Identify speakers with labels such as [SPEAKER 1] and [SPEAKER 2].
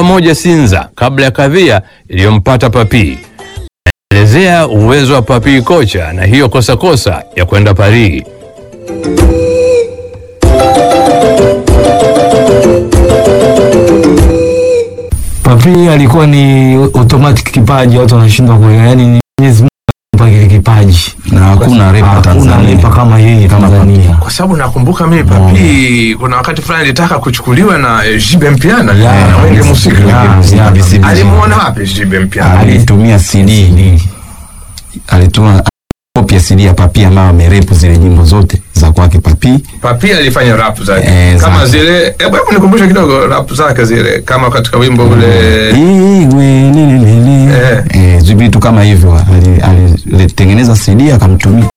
[SPEAKER 1] moja Sinza kabla ya kadhia iliyompata Papi. Elezea uwezo wa Papi kocha na hiyo kosa kosa ya kwenda Paris.
[SPEAKER 2] Papi alikuwa ni automatic kipaji, watu wanashindwa kuelewa, yani ni Mwenyezi Mungu alimpa kile kipaji,
[SPEAKER 3] na hakuna repa
[SPEAKER 2] hakuna
[SPEAKER 3] Tanzania
[SPEAKER 2] repa kama yeye Tanzania.
[SPEAKER 4] kwa sababu nakumbuka mimi Papi kuna wakati fulani alitaka kuchukuliwa na eh, Jibe Mpiana na Wenge Musika.
[SPEAKER 2] Ya, ya,
[SPEAKER 4] Alimuona wapi Jibe Mpiana?
[SPEAKER 3] alitumia CD alituma kopi ya CD ya Papi ambayo amerepu zile nyimbo zote za kwake Papi.
[SPEAKER 4] Papi alifanya rap zake
[SPEAKER 3] Eh,
[SPEAKER 4] kama
[SPEAKER 3] zake.
[SPEAKER 4] zile, hebu hebu nikumbushe kidogo rap zake zile, kama katika wimbo ule
[SPEAKER 3] Igwe, nini, nini.
[SPEAKER 4] Eh.
[SPEAKER 3] Eh, vitu kama hivyo Ali- alitengeneza CD akamtumia